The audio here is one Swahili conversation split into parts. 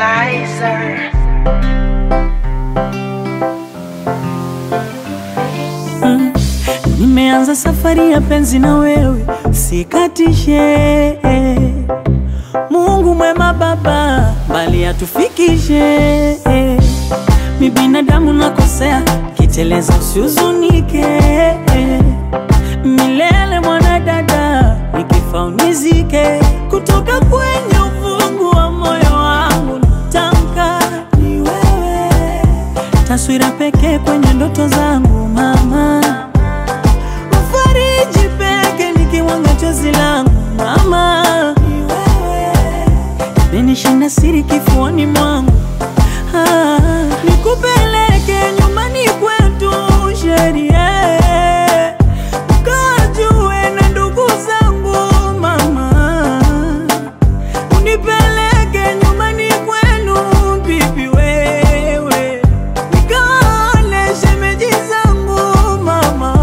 Lizer. Nimeanza safari ya penzi na wewe, sikatishe. Mungu mwema Baba, mbali atufikishe. Mi binadamu nakosea, kiteleza usihuzunike. Milele mwanadada, nikifa unizike. Kutoka kwenye ufungu wa moyo wangu natamka ni wewe, taswira pekee kwenye ndoto zangu mama Fariji peke nikiwanga chozi langu mama, ni wewe menishinda siri kifuani mwangu ah, nikupeleke nyumbani kwetu sheria ukajue na ndugu zangu mama, unipeleke nyumbani kwenu bibi wewe nikaone shemeji zangu mama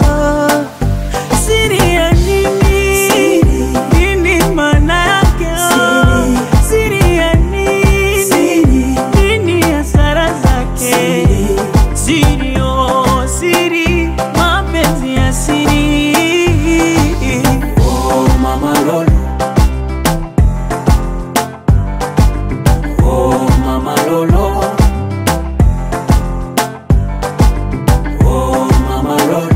Siri ya nini? Nini maana yake? Siri ya nini? Nini hasara zake? Siri, oh, siri, mapenzi ya siri. Oh mama Lolo Oh mama Lolo Oh mama Lolo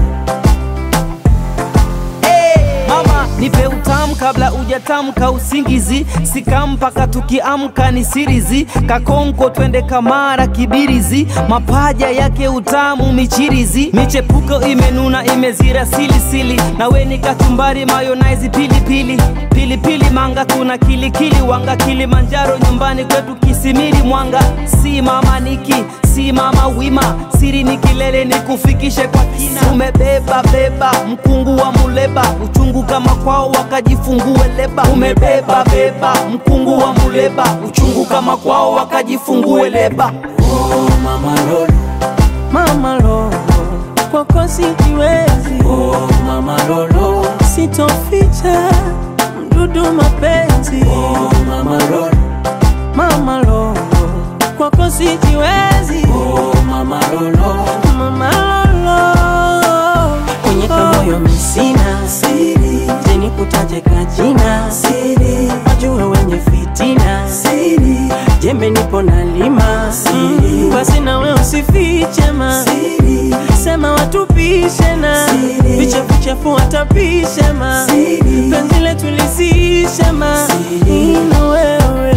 Mama nipe utamu kabla ujatamka usingizi, sika mpaka tukiamka ni sirizi, kakonko twende kamara kibirizi, mapaja yake utamu michirizi, michepuko imenuna imezira silisili, nawe ni kachumbari mayonnaise pilipili pilipili manga tuna kilikili wanga Kilimanjaro nyumbani kwetu Kisimiri Mwanga, si mama niki si mama wima, siri ni kilele ni kufikishe kwa kina. Umebeba beba mkungu wa muleba, uchungu kama kwao wakajifungue leba. Umebeba beba mkungu wa muleba, uchungu kama kwao wakajifungue leba. Oh mama Lolo Mama Lolo, kwako sijiwezi, Oh mama Lolo sitoficha mdudu mapenzi. Oh mama Lolo Mama Lolo, kwako sijiwezi. Oh mama Lolo Mama Lolo, kwenye kamoyo misina siri, jeni kutaje kajina siri, wajue wenye fitina siri, jembe nipo na lima siri, basi nawe usifiche ma siri, sema watupishe na vichafu chafu watapishe ma penzi letu lisishe ma ino wewe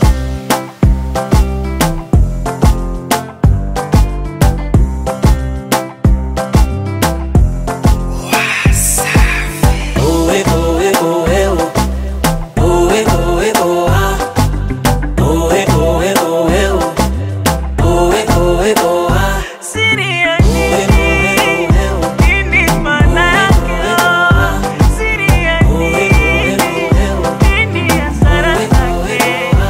Oe oe oe o Oe oe o ah Oe oe oe o Oe oe o ah Siri ya Oe nini? oe oe o Nini maana yake? Siri ya nini? Nini hasara zake?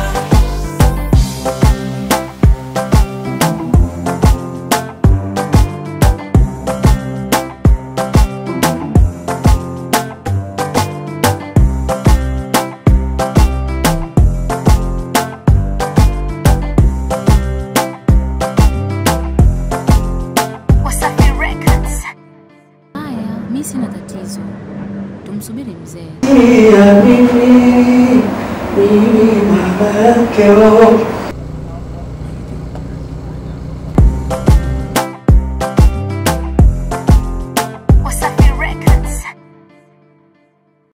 Wasafi Records. Haya, mi sina tatizo, tumsubiri mzee. ya mimi mimi baba yake wewe